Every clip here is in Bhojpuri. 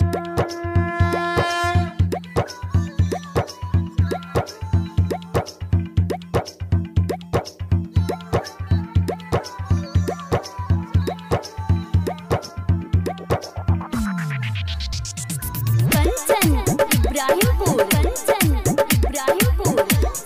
कंचन इब्राहिमपुर कंचन इब्राहिमपुर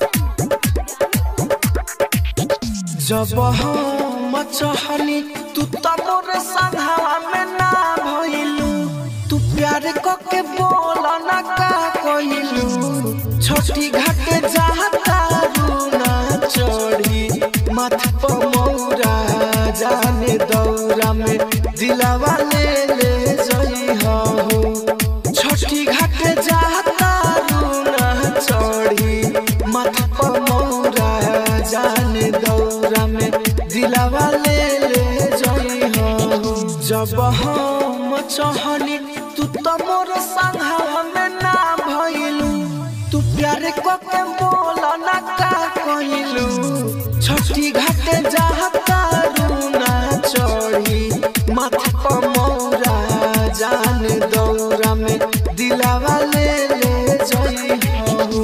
जब हम चहनी तू त मोर संघवा में ना भइलू तू प्यार कके बोल ना का कइलू छोटी घाट जाता रूना चढ़ी मथ पर मौरा जाने दौरा में दिलावा ले ले जई हो छोटी घाट जाता रूना चढ़ी मथ पर मौरा जाने दौरा में दिलावा ले ले जई हो जब हम चहनी तू तो मोर संघवा में ना भइलू तू प्यार कके बोल ना का कइलू छोटी घाटे जाता रूना चढ़ी मथ पर मौरा जान दौरा में दिलावा ले ले जई हो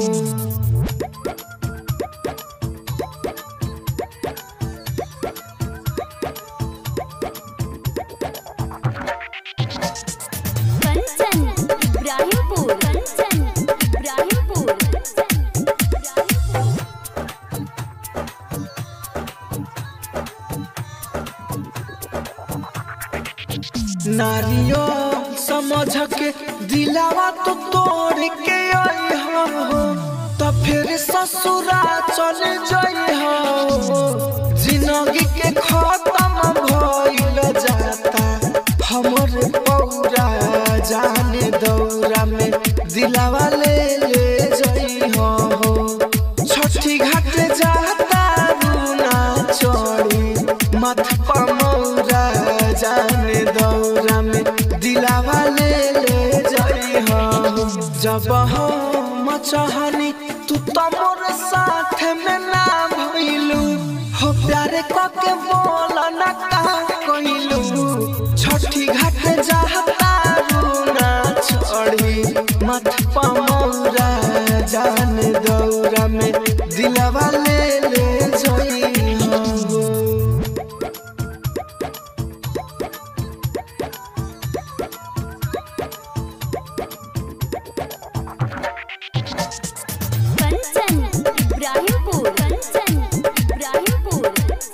कंचन इब्राहिमपुर कंचन इब्राहिमपुर नारियो समझ के दिलावा तो तोड़ के आई हो तो फिर ससुरा चल जाई हो जिंदगी के खत्म भइल जाता हमर पौरा जाने दौरा में दिलावा ले ले जाई हो छठी घाट जाता रूना चढ़ी मथ पर मौरा जाने दौरा में दिलावा ले ले जाई हो जब हम चाहनी तू तो मोर साथ में ना भइलू हो प्यारे कके बोल ना का कइलू छठी घाट जाता रूना चढ़ी मथ पर मौरा जान दौरा में दिलावा ले ले जई हो कंचन इब्राहिमपुर कंचन इब्राहिमपुर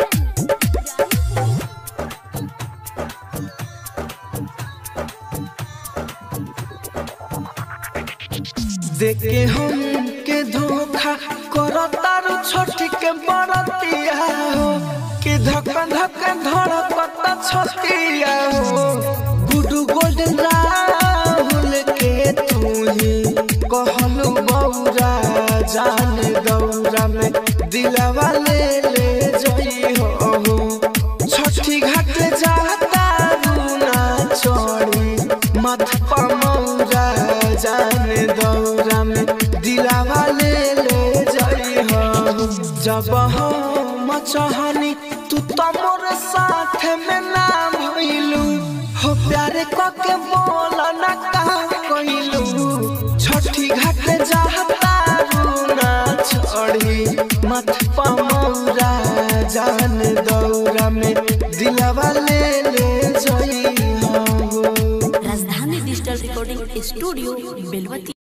देखे हम के धोखा करो तारू छोटी के बड़तिया हो कि धक्का धक्का धड़कता छतिया हो गुडू गोल्डन राहुल के तू ही कहलू बौरा जान दौरा में दिलावा ले ले जई हो छठी घाट जाता रूना चढ़ी मथ पर मौरा जान दौरा में दिलावा ले ले जई हो जब हम चाहनी तू तो मोर साथ में ना भइलू हो प्यार कके बोल ना का कइलू छठी घाट जाता रूना चढ़ी मथ पर मौरा जान दौरा में दिलावा ले ले जई हो Rajdhani digital recording studio Belwati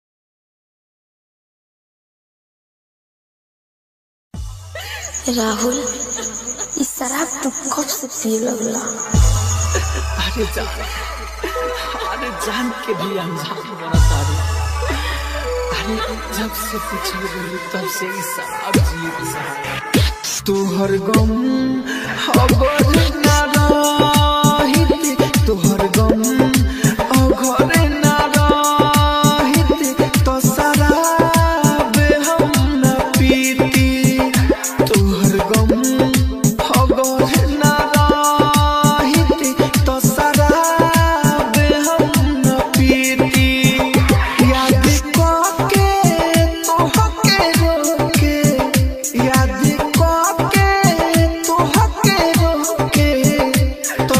Rahul इस शराब तू कब से पिए लगला अरे जान अरे जान के भी अनजान बना तारू अरे जब से पिछड़ गई तब से इस शराब जी तोहर गम खबर ना रहित तोहर गम अघरे ना रहित तो शराब हम न पीती तोहर गम खबर ना रहित तो शराब हम न पीती याद करके तोहके रोके याद करके तोहके रोके तो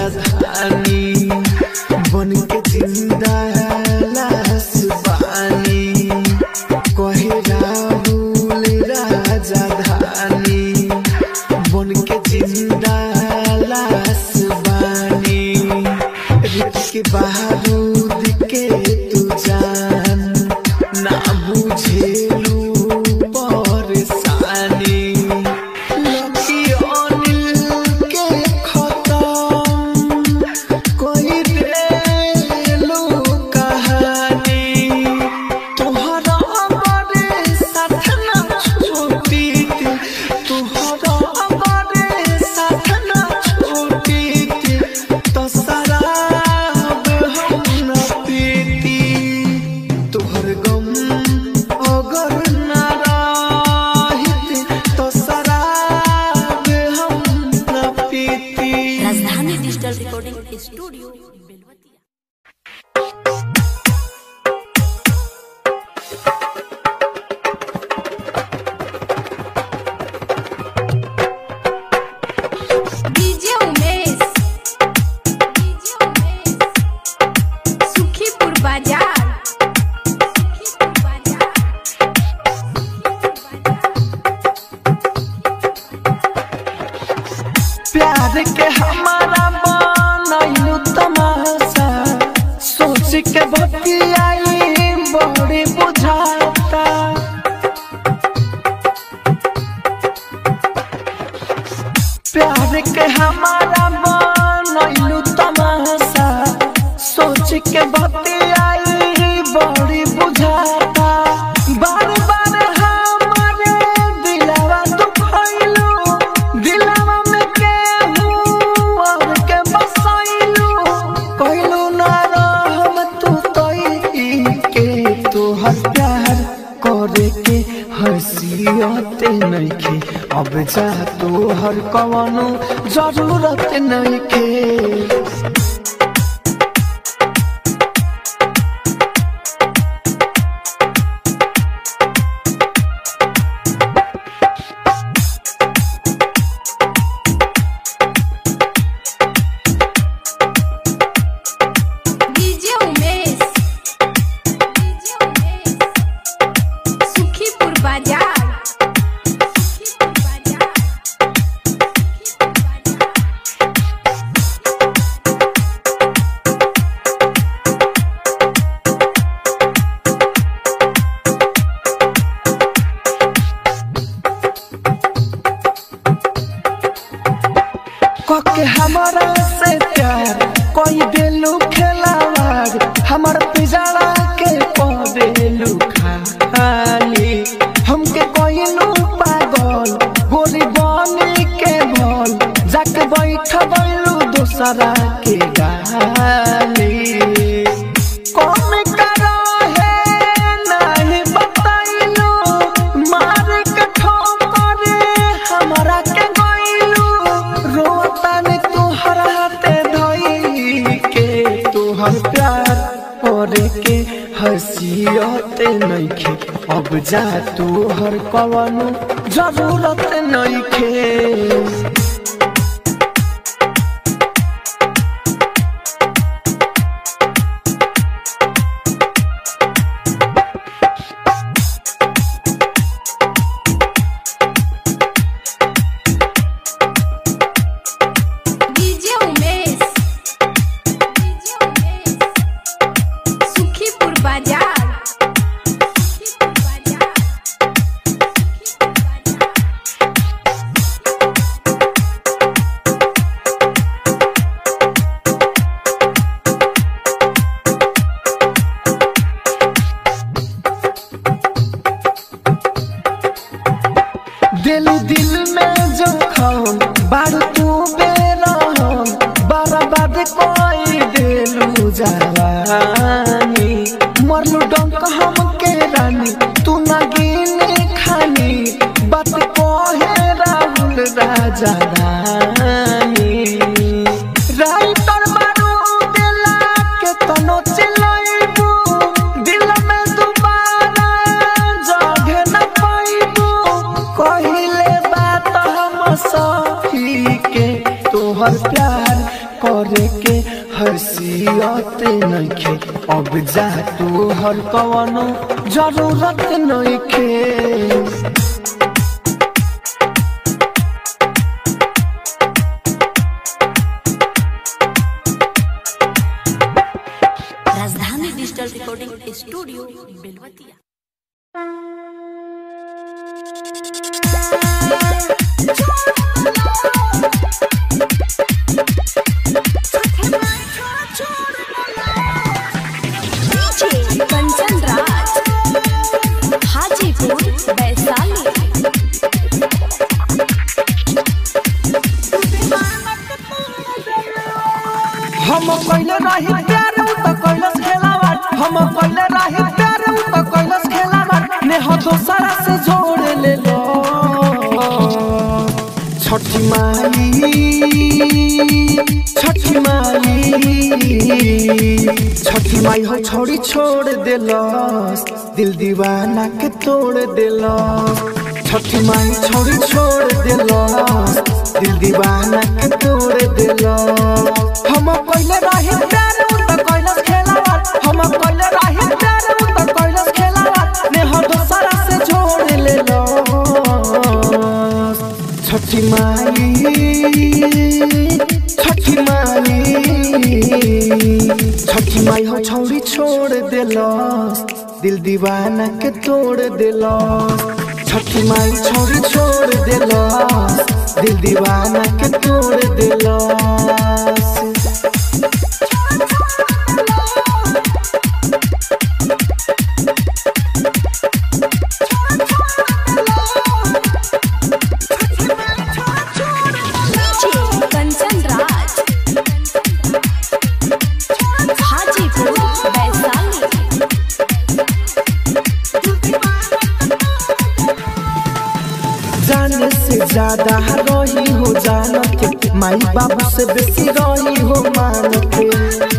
राजधानी बन के जिंदा लाश बानी कहे राहुल राजधानी बन के जिंदा लाश बानी रित के बारूद के तू जान ना बुझेलू परेशानी लकी अनिल के खत्म कोई देलू कहानी तोहरा हमारे साथ ना छूटी थी तोहरा हमारे साथ ना छूटी थी तो शराब हम न पीती तोहर गम अगर न रहित तो शराब हम न पीती Rajdhani digital recording studio Belwatiya DJ Umesh DJ Umesh Sukhipur बाजार सुखीपुर बाजार प्यार के हमारा बनैलू तमाशा सोच के बतियाई बड़ी बुझाता प्यार के हमारा बनैलू तमाशा सोच के बतियाई बड़ी बुझाता बार बार हमारे दिलवा दुखैलू दिलवा में केहू और के बसैलू कहलू ना रहम तू तई के तोहर प्यार करे के हसीयते नइखे अब जा तोहर कवनो जरूरत नइखे डीजे उमेश डीजे उमेश सुखीपुर बाजार सुखीपुर बाजार सुखीपुर बाजार कके हमारा से प्यार कोई देलू खेलावार हमर पिजड़ा के पदेलू खाली हमके कोइलू पागल गोरी बनी के भल जाके बैठ बैलू दूसरा के गाली कौन करा है नहीं बताइलू मार के ठोकर हमरा के गइलू रोतन तुहर हाथे धई के तुहर प्यार करे के हसीयते नइखे अब जा तुहर कवनो जरूरत नइखे डीजे उमेश डीजे उमेश सुखीपुर बाजार सुखीपुर बाजार सुखीपुर बाजार करे के हसीयत नइखे अब जा तू हर कवनो जरूरत नइखे Rajdhani digital recording studio Belwatiya DJ Kanchan Raj Hajipur Vaishali हम पहले रही प्यार उ त कैलस खेलावा हम पहले रही प्यार उ त कैलस खेलावा ने हो दोसरा से जोड़ ले लो छठी माई छठी माई छठी माई हो छोड़ी छोड़ देलस दिल दीवाना के तोड़ देलस छठी माई छोड़ी छोड़ देलस दिल दीवाना के तोड़ देलस हम पहले रही प्यार उ त कैलस खेलावा हम पहले रही प्यार उ त कैलस खेलावा ने हो दोसरा से जोड़ ले लो छठी माई छठी माई छठी माई हो छौरी छोड़ देलस दिल दीवाना के तोड़ देलस छठी माई छौरी छोड़ देलस दिल दीवाना के तोड़ देलस डीजे कंचन राज हाजीपुर वैशाली जाने से ज्यादा रही हो जान के माई बाबू से बेसी रही हो मान के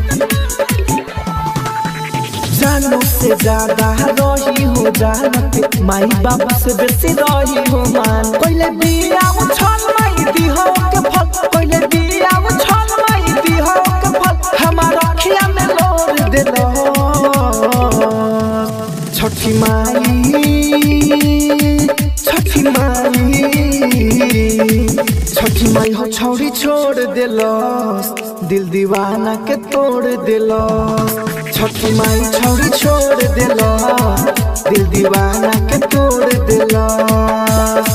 जानो से ज्यादा रही हो जान के माई बाबू से बेसी रही हो मान पहले बिया उछल माई दी हो के फल पहले बिया उछल माई दी हो के फल हमारा अखिया में लोर देलो छठी माई छठी माई छठी माई हो छौरी छोड़ देलस दिल दीवाना के तोड़ देलस छठी माई छौरी छोड़ देलस दिल दीवाना के तोड़ देलस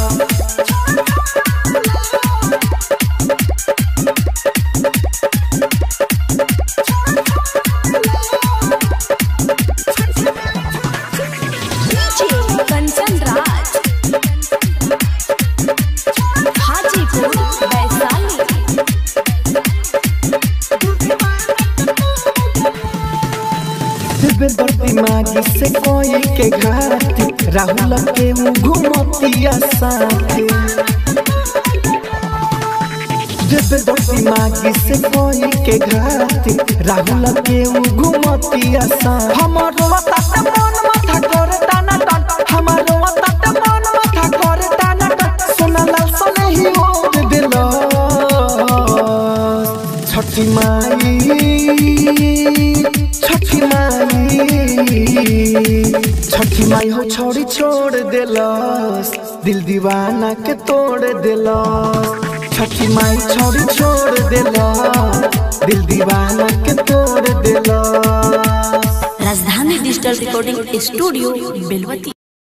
डीजे कंचन राज हाजीपुर वैशाली दिव्य दिमागी से कोई के घाटी राहुल के ऊ घुमतिया साथे दिव्य दिमागी से कोई के घाटी राहुल के ऊ घुमतिया साथे हमारो तात मन माथा करे टाना टान हमारो तात मन माथा करे टाना टान सोना लाल सोने ही ओर दिलो छठी माई छठी माई छठी माई हो छोड़ी छोड़ देलस दिल दीवाना के तोड़ देलस छठी माई छोड़ी छोड़ देलस दिल दीवाना के तोड़ देलस Rajdhani digital recording studio Belwatiya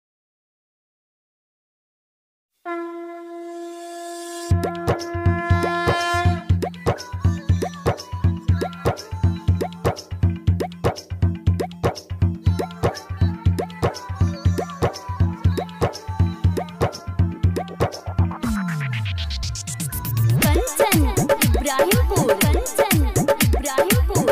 Kanchan Ibrahimpur Kanchan Ibrahimpur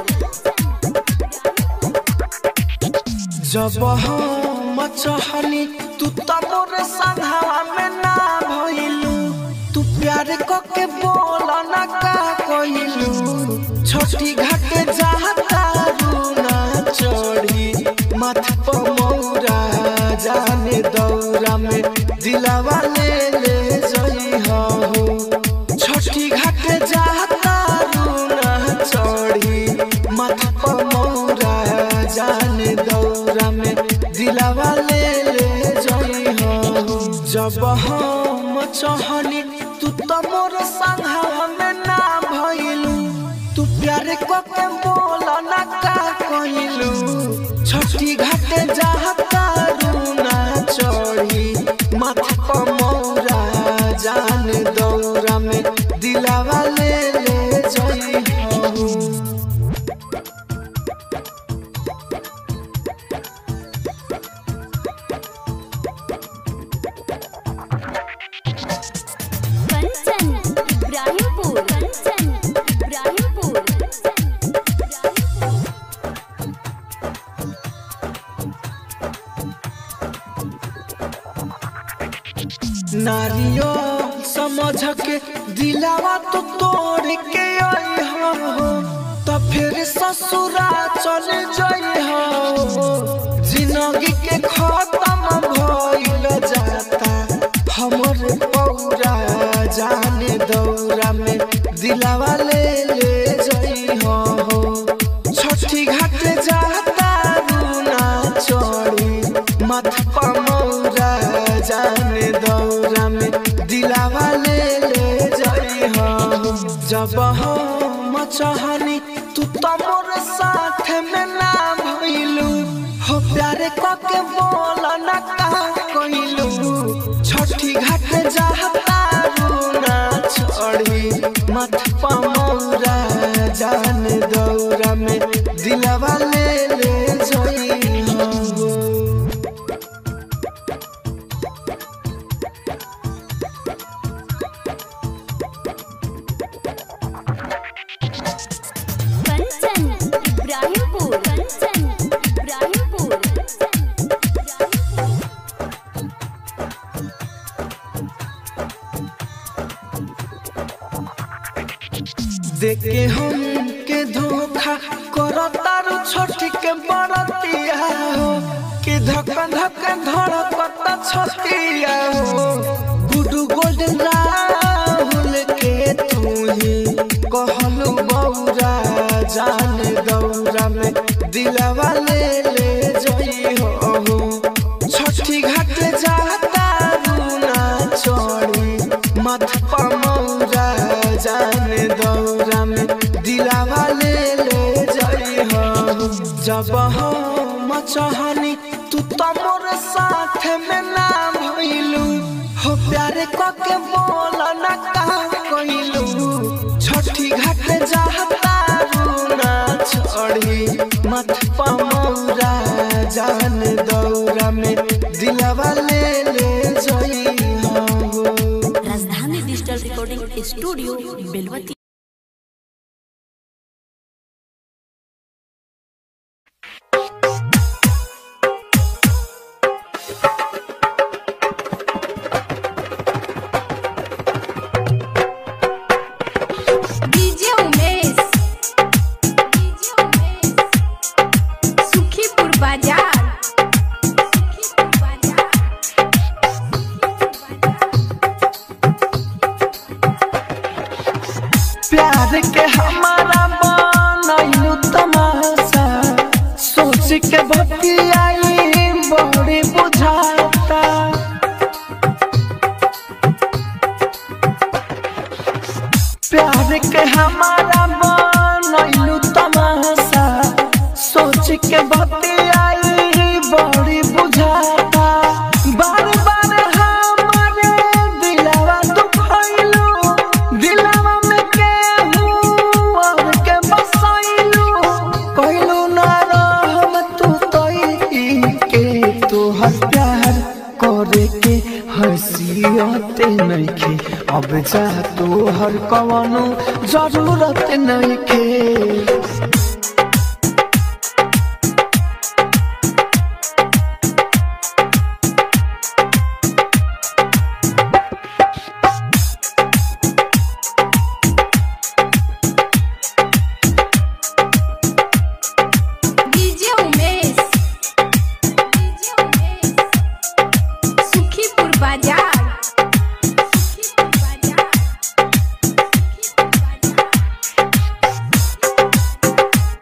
जब हम चाहनी तू तो मोर संघवा में ना भइलू तू प्यार क के बोल ना का कइलू छोटी घाटे जाता रूना चढ़ी मथ पर मौरा जाने दौरा में दिलावा ले ले जई हो छोटी घाटे जाता रू दिलावा ले ले जई हो जब हम चाहनी तू तो मोर संघवा में ना भइलू तू प्यार को के बोल ना का कइलू छठी घाटे जाता रूना चढ़ी माथा पर मौरा जान दौरा में दिलावा ले ले जई हो कंचन इब्राहिमपुर कंचन इब्राहिमपुर नारियो समझ के दिलावा तो तोड़ के आई हो तो फिर ससुरा चल जाई हो जिंदगी के खत्म भइल जाता हमर पौरा जाने दौरा में दिलावा ले ले जाई हो छठी घाट जाता रूना चढ़ी माथा पर मौरा जाने दौरा में दिलावा ले ले जाई हो जब हम चाहनी तू तो मोर साथ में ना भइलू हो प्यारे के बोल ना का कइलू छठी घाट जाता रूना चढ़ी माथा पर मौरा जाने दौरा में दिलावा ले ले जाई हो कंचन इब्राहिमपुर कंचन इब्राहिमपुर देखे हम के धोखा करतारू छोटी के बड़तिया हो कि धक्का धक्का धड़कता छतिया हो गुडू गोल्डन राहुल के तू ही कहलू बौरा जान दौरा में दिलावा ले ले जई हो छठी घाट जाता रूना चढ़ी माथा पर मौरा जाने दौरा में दिलावा ले ले जई हो जब हम चाहनी तू तो मोर साथ में ना भइलू हो प्यारे को के बोल ना का कइलू छठी घाट जाता रूना चढ़ी माथा पर मौरा जान दौरा में दिलावा ले ले जई हो Rajdhani digital recording studio Belwati DJ Umesh DJ Umesh Sukhipur बाजार सुखीपुर बाजार प्यार के हमारा बनैलू तमाशा सोच के बतियाई बड़ी बुझाता प्यार के हमारा बनैलू तमाशा सोच के बतियाई बड़ी बुझाता बार बार हमारे दिलवा दुखैलू दिलवा में केहू और के बसैलू कहलू ना रहम तू तई के तोहर प्यार करे के हसीयते नइखे अब जा तोहर कवनो जरूरत नइखे डीजे उमेश डीजे उमेश सुखीपुर बाजार सुखीपुर बाजार सुखीपुर बाजार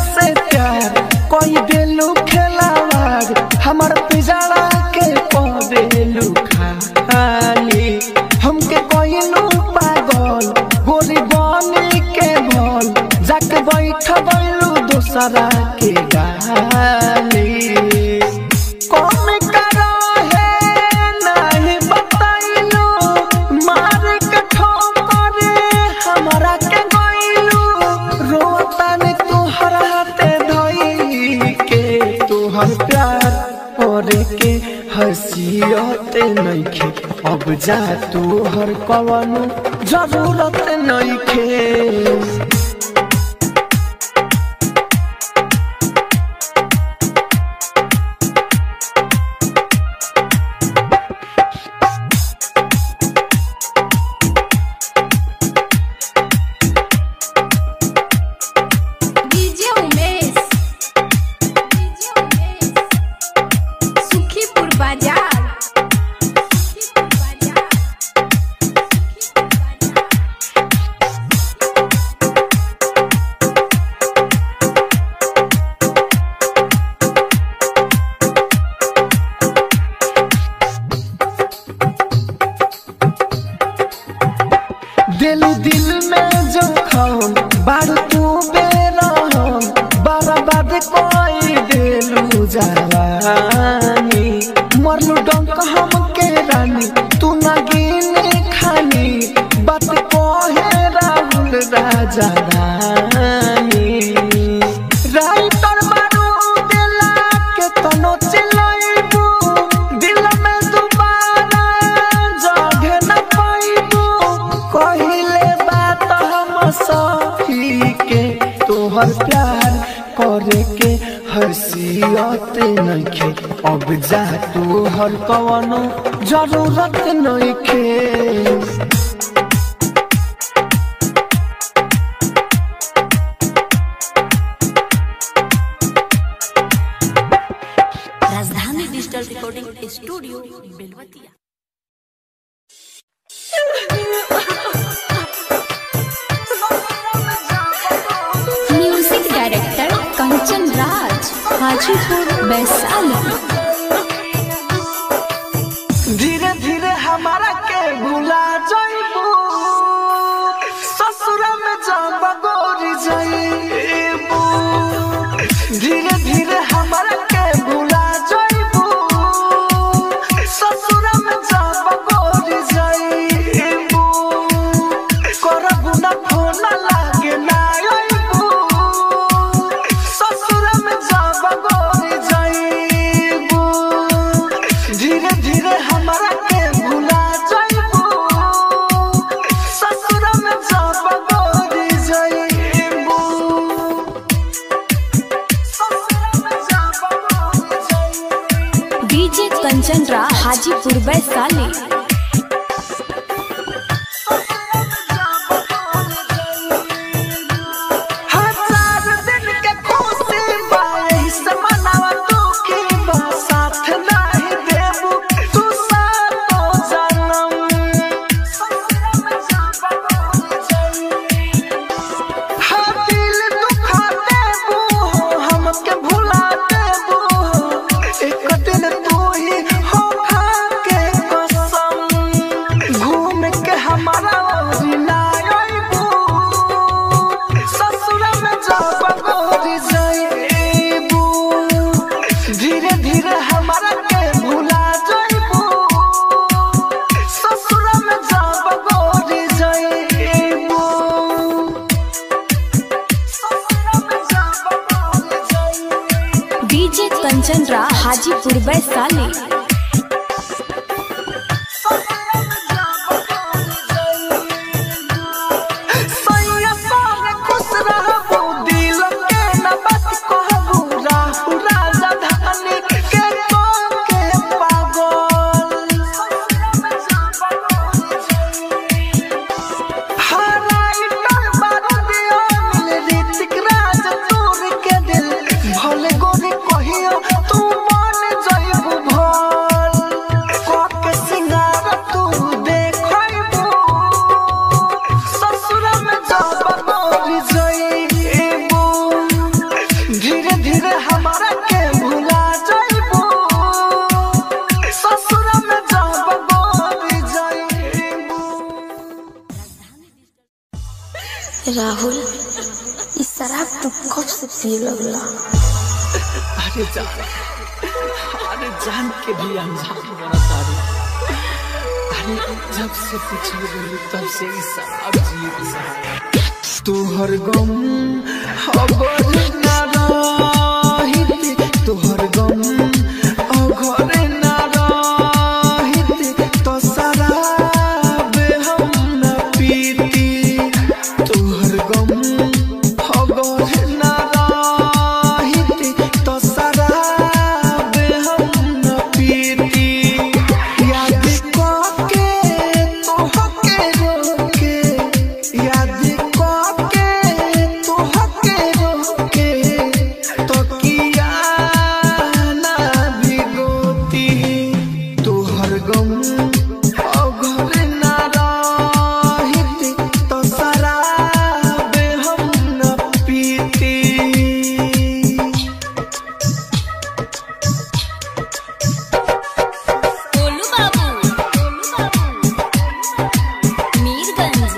से प्यार कोई देलू खेलावार हमर पिजड़ा के पदेलू खाली हमके कोइलू पागल गोरी बनी के भल जाके बैठ बैलू दूसरा के गाली कौन करा है नहीं बताइलू मार के ठोकर हमरा के गइलू रोतन तुहर हाथे धई के तुहर प्यार और के हसीयते नइखे अब जा तुहर कवनो जरूरत नइखे डीजे उमेश डीजे उमेश सुखीपुर बाजार सुखीपुर बाजार सुखीपुर बाजार दिल दिल में जखम बारू तू बेरहम बर्बाद कोई दिलू जवानी मरलू डंक हम के रानी तू ना गिने खानी बात कहे राहुल राजा रानी राइटर मारू दिला के तनो चिलाइबू दिल में दोबारा जगह न पाइबू कहिले बात हम सही के तोहर प्यार करे के हसीयत नइखे अब जा तोहर कवनो जरूरत नइखे Rajdhani digital recording studio Belwatiya music director Kanchan Raj Hajipur Vaishali धीरे धीरे हमारा के भुला जाइबू ससुर में जब गोरी जाइबू धीरे धीरे हमारा के भुला जाइबू ससुर में जब गोरी जाइबू करबू ना फोन लागे ना आइबू ससुर में जब गोरी जाइबू धीरे धीरे हमारा के भुला जाइबू ससुर में जब गोरी जाइबू ससुर में जब गोरी जाइबू डीजे कंचन राज हाजीपुर वैशाली हजार दिन के खुशी बाई से मनावा दुखी बा साथ नहीं देबू तू सातो जन्म हाँ दिल दुखा देबू हमके भुला देबू एक दिन तू ही हो खा के कसम घूम के हमारा ओरी ना आइबू ससुर में जब गोरी जाइबू धीरे धीरे हमारा के भुला जाइबू ससुर में जब गोरी जाइबू ससुर में जब गोरी जाइबू डीजे कंचन राज हाजीपुर वैशाली सैया सारे खुश रहबू दिल के न बात कहबू राहु राजा धानी के को के पागल हराई टल बारू दियो मिल ऋतिक राज तोर के दिल भले गोरी कहियो तू मन जइबू भल राहुल इस शराब तू कब से पिए लगला अरे जान अरे जान के भी अनजान बना तारू अरे जब से पिछड़ गई तब से इस शराब जी सहारा तोहर गम अगर ना रहित तोहर गम अगर ना रहित तो शराब हम न पीती तोहर गम अगर ना रहित तो शराब हम न पीती याद करके तोहके रोके याद करके तोहके रोके तो किया ना भिगोती तोहर गम अगर ना रहित तो शराब हम न पीती गोलू बाबू मीरगंज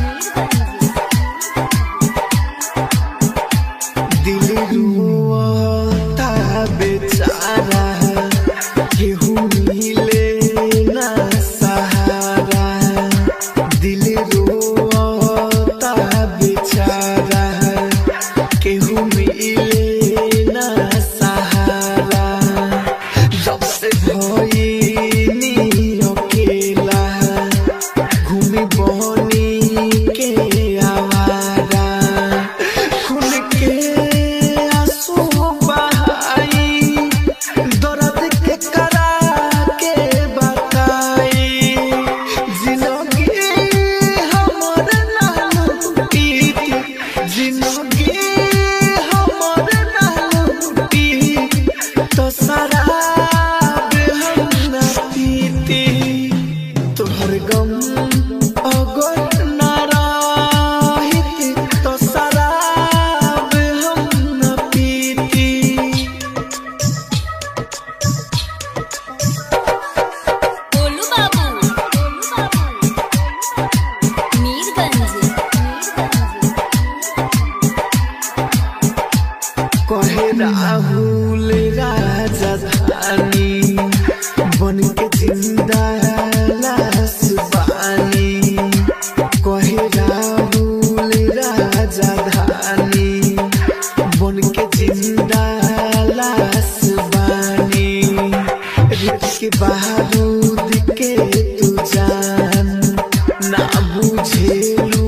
दिल रुआता बेचारा केहू मिले ना सहारा दिल रुआता बेचारा केहू मिले ना सहारा जब से भइनी अकेला घूमी बनी के आवारा खून के आंसू बहाई दर्द के करा के बताई जिंदगी हमर नाम पीत जिंदगी हमर नाम पीत तो शराब हम न पीती तोहर गम अगर ना रहित तो शराब हम न पीती गोलू बाबू मीरगंज कहे राहुल राजधानी बन के जिंदा लाश बानी कहे राहुल राजधानी बन के जिंदा लाश बानी रित के बारूद के तू जान ना बुझेलू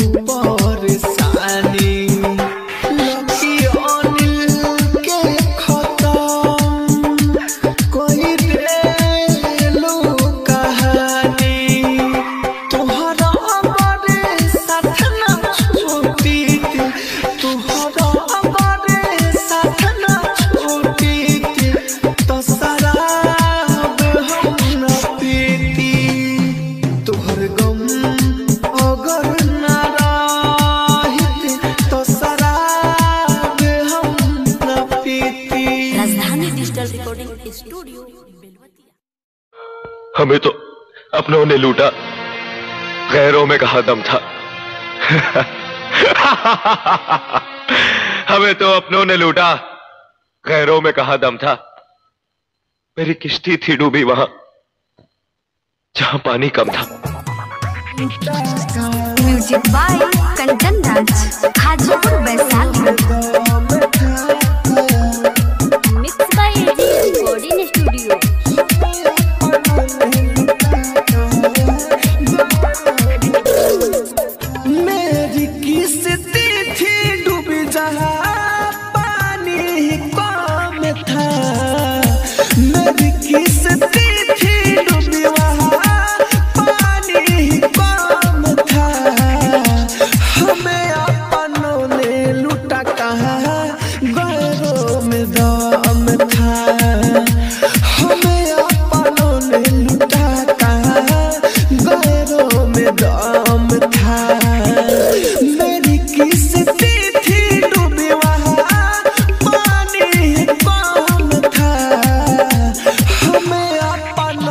परेशानी लकी अनिल के खत्म कोई देलू कहानी तोहरा बड़े साथ ना छोटी थी तोहरा बड़े साथ ना छोटी थी तो शराब हम न पीती तोहर गम अगर ना रहित तो शराब हम न पीती Rajdhani digital recording studio Belwatia हमें तो अपनों ने लूटा गैरों में कहा दम था हमें तो अपनों ने लूटा गैरों में कहा दम था मेरी किश्ती थी डूबी वहां जहां पानी कम था music by Kanchan Raj Hajipur Vaishali mix by AG recording studio मेरी किस्ती थी डूबी जहाँ पानी कम था मेरी किस्ती थी डूबी वहाँ पानी कम था हमें अपनों ने लूटा कहाँ गैरों में दम था हमें अपनों ने लूटा कहाँ गैरों में दम था मेरी किस्ती थी डूबी वहाँ पानी कम था हमें अपन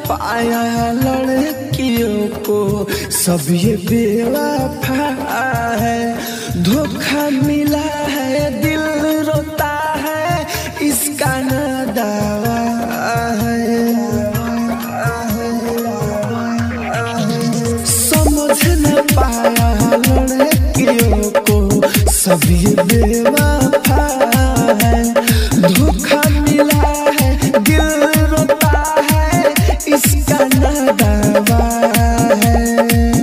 पाया लड़कियों को सब ये बेवफा है धोखा मिला है दिल रोता है इसका न दावा है समझ न पाया लड़कियों को सब ये बेवफा है धोखा मिला है दिल रोता है इसका न दावा है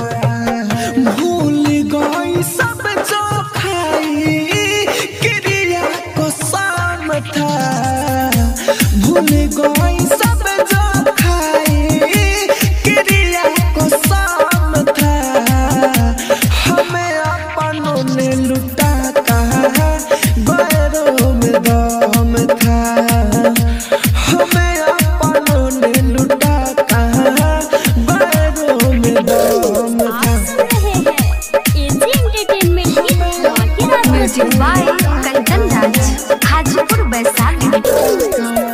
भूल गई सब जो खाई क्रिया को शाम था भूल गई सब जो खाई क्रिया को शाम था हमें अपनों ने लुटा कहा गैरों में दम था हमें अपनों ने लुटा कहा गैरों में दम था एजी एंटरटेनमेंट की धमाकेदार music by Kanchan Raj Hajipur Vaishali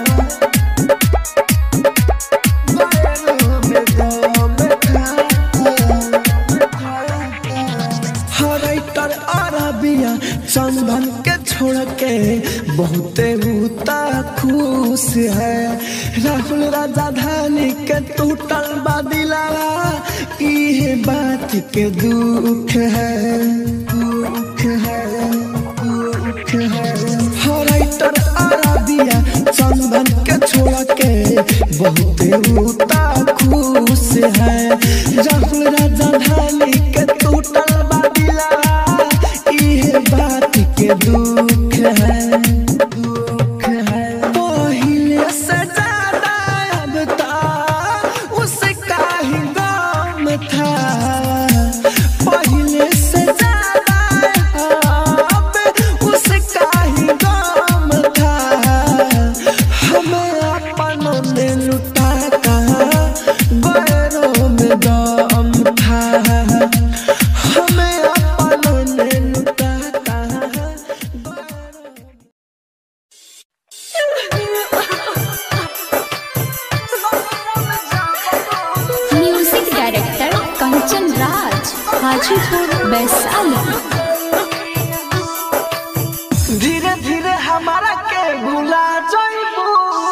writer अरबिया चंदन के छोड़ के बहुते उता खुश है राहुल राजा धानी के टूटल बादिला इहे बात के दुख है दुख है दुख है हराइटर अरबिया चंदन के छोड़ के बहुते उता खुश है राहुल राजा धानी के टूटल बादिला इहे बात के दुख है दुख है पहिले से ज्यादा अब ता उसका ही गम था पहिले से ज्यादा अब उसका ही गम था हमें अपनों ने लुटा कहा गैरों में दम था हमें अपनों ने लुटा कहा गैरों म्यूजिक डायरेक्टर कंचन राज हाजीपुर वैशाली धीरे धीरे हमारा के भुला जाइबू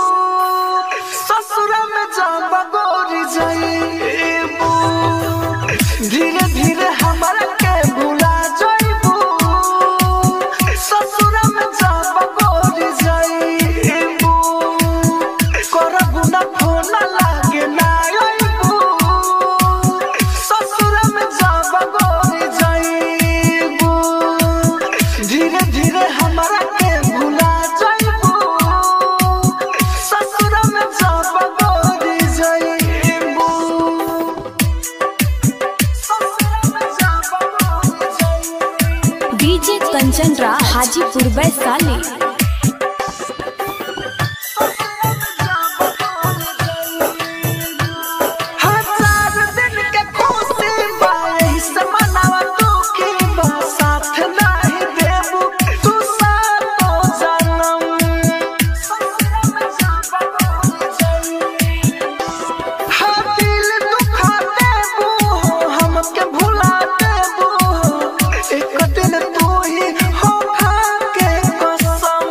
ससुर में जब गोरी जाइबू धीरे धीरे हमारा के भुला जाइबू ससुर में जब गोरी जाइबू करबू ना फोन लागे ना आइबू ससुर में जब गोरी जाइबू धीरे धीरे हमारा के भुला जाइबू ससुर में जब गोरी जाइबू ससुर में जब गोरी जाइबू डीजे कंचन राज हाजीपुर वैशाली हजार दिन के खुशी बाई से मनावा दुखी बा साथ नहीं देबू तू सातो जन्म हाँ दिल दुखा देबू हमके भुला देबू एक दिन तू ही हो खा के कसम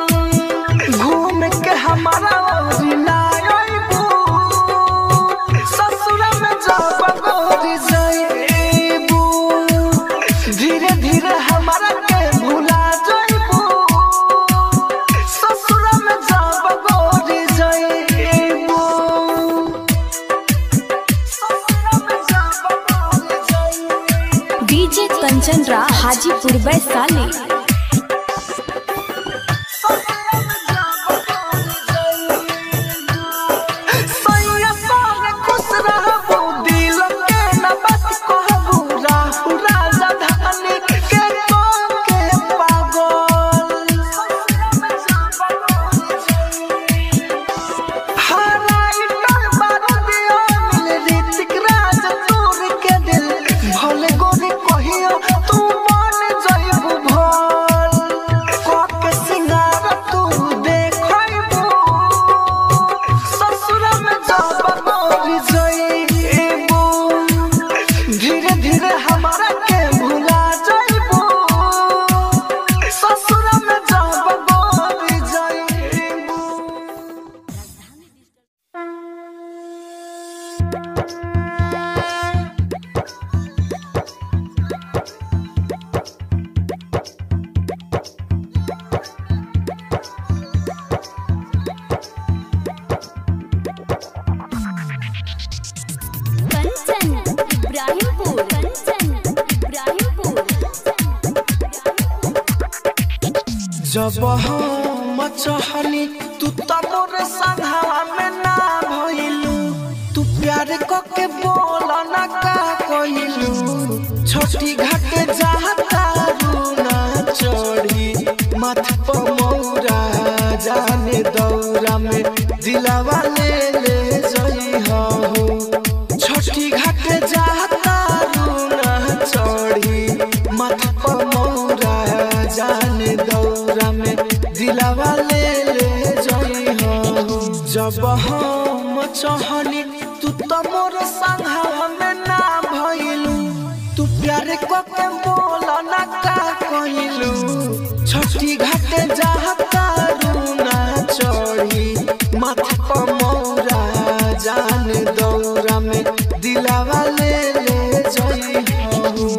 जब हम चाहनी तू त मोर संघवा में ना भइलू तू प्यार क के बोल ना का कइलू छोटी घाटे जाता रूना चढ़ी माथ पर मौरा जाने दौरा में दिलावा ले ले जई हो छोटी घाटे जाता रूना चढ़ी माथ पर मौरा जाने दौरा में दिलावा ले ले जई हो जब हम चाहनी तू तो मोर संघवा में ना भइलू तू प्यार को के बोल ना का कइलू छोटी घाटे जाता रूना चढ़ी माथा पर मौरा जान दौरा में दिलावा ले ले जई हो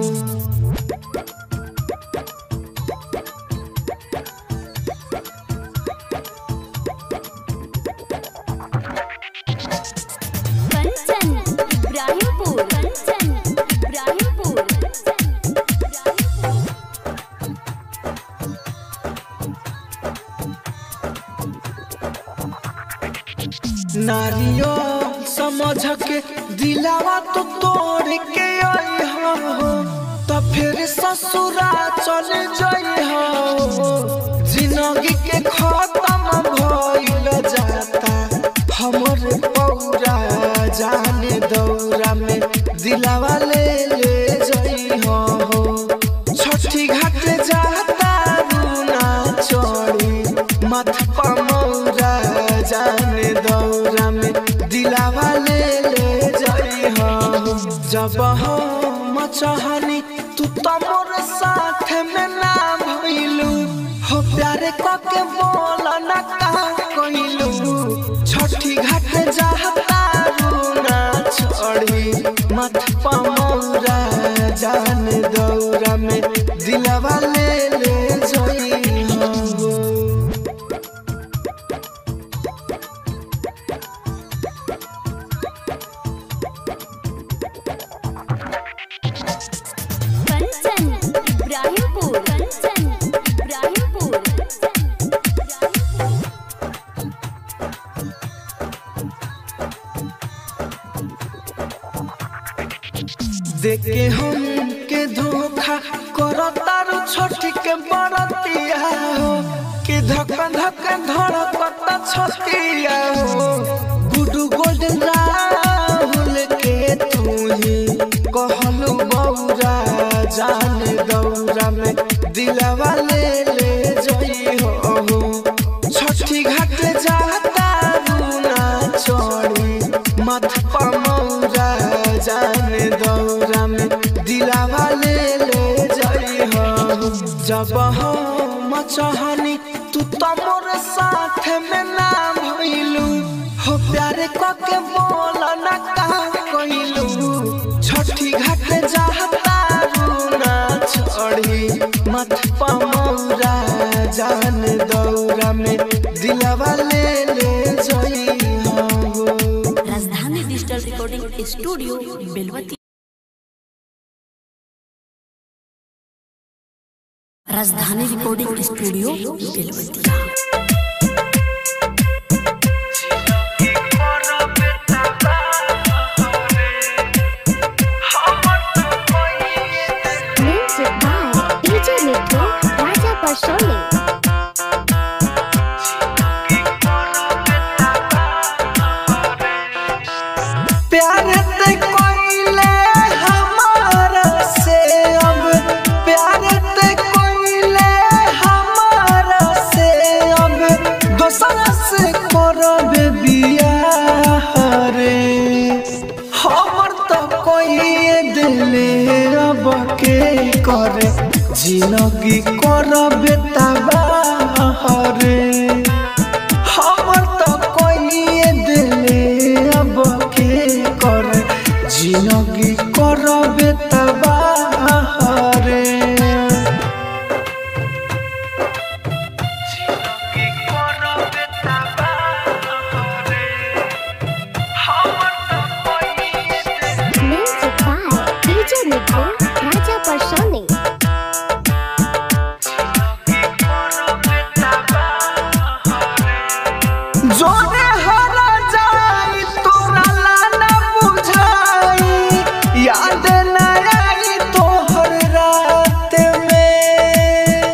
कंचन इब्राहिमपुर कंचन इब्राहिमपुर नारियो समझ के दिलावा तो तोड़ के आई हो तो फिर ससुरा चल जाई हो जिंदगी के खत्म भइल जाता हमर पौरा जाने दौरा में दिलावा ले ले जाई हो छठी घाट जाता रूना चढ़ी मथ पमौरा जाने दौरा में दिलावा ले ले जाई हो जब हम चाहनी तू तो मोर साथ में ना भइलू हो प्यार क के बोल ना का कइलू छठी घाट जाता रूना चढ़ी मथ पमौरा जान दौरा में दिलवा ले ले जई हो कंचन इब्राहिमपुर कंचन इब्राहिमपुर देखे हम के धोखा करतारू छोटी के बड़तिया हो कि धक धक धड़कता छतिया हो गुडू गोल्डन राहुल के तू ही कहलू बौरा जान दौरा में दिलवा ले ले जई हो छठी घाट जाता रूना चढ़ी मथ पमौरा जान दौरा में दिलावा ले ले जई हो जब हम चाहनी तू तो मोर साथ में ना भइलू हो प्यार क के बोल ना का कइलू छठी घाट जाता रूना चढ़ी मथ पमौरा जान दौरा में दिलवा ले ले जई हो Rajdhani digital recording studio Belwati Rajdhani recording studio Belwati Music by DJ Mithu Raja Pasoli प्यार ते कोइले हमारा से अब प्यार ते कोइले हमारा से अब दोसरा से करब बियाह रे हमर तो कोई दिले अब के करे जिंदगी करब तबाह रे हमर तो कोई दिले अब के कर जिंदगी करबे तबाह रे Music by DJ Mithu Raja Pasoli जोने हरा जाई तोरा लाना बुझाई याद न आई तोहर रात में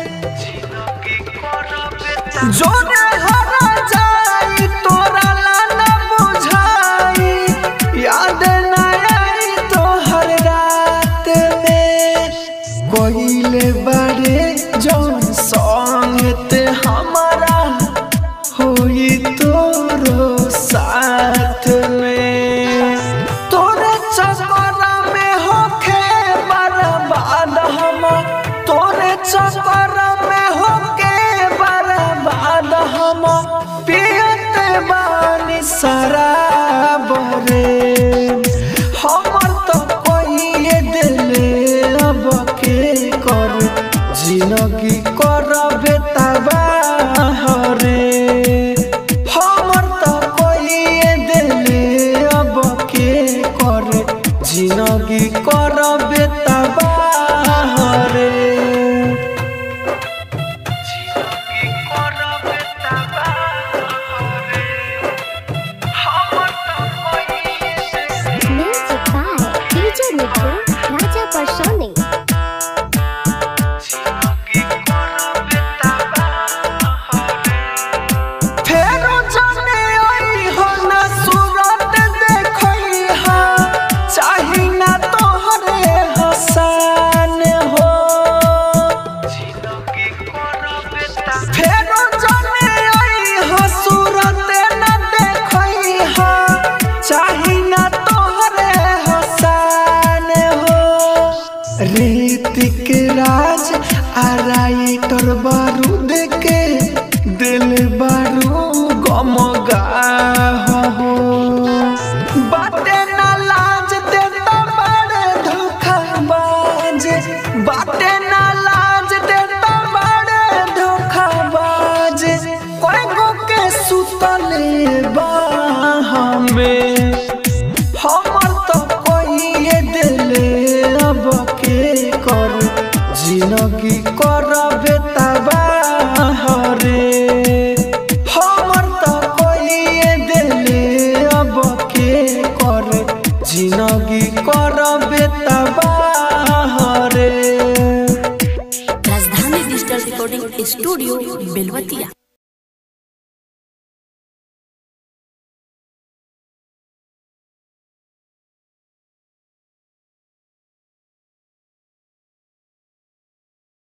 जोने हरा जाई तोरा लाना बुझाई याद न आई तोहर रात में कोइले बड़े जौन संगत हमारा होई तोरो साथ में तोरे चक्कर में होखे बर्बाद हम तोरे चक्कर में होके बर्बाद हम पियत बानी शराब रे हमर तो कोई दिले अब के कर जिंदगी करबे तबाह रे हमर तो कोई दिले अब के कर जिंदगी करबे तबाह रे Music by DJ Mithu, Raja Personi. फेरो जाने आई हो ना सूरत देखई हा चाही ना तोहरे हसान हो फेरो जाने आई हो सूरत ना देखई हा चाही ना तोहरे हसान हो ऋतिक राज आ राइटर बारूद के दिल बारू गमगा हो बाटे ना लाज देता बड़े धोखाबाज बाटे ना लाज देता बड़े धोखाबाज कोई गो के सुतले बाह में हमर तो कोई दिले अब के कर जिंदगी करबे तबाह रे हमर तो कोई दिले अब के कर जिंदगी करबे तबाह रे राजधानी डिजिटल रिकॉर्डिंग स्टूडियो बेलवतिया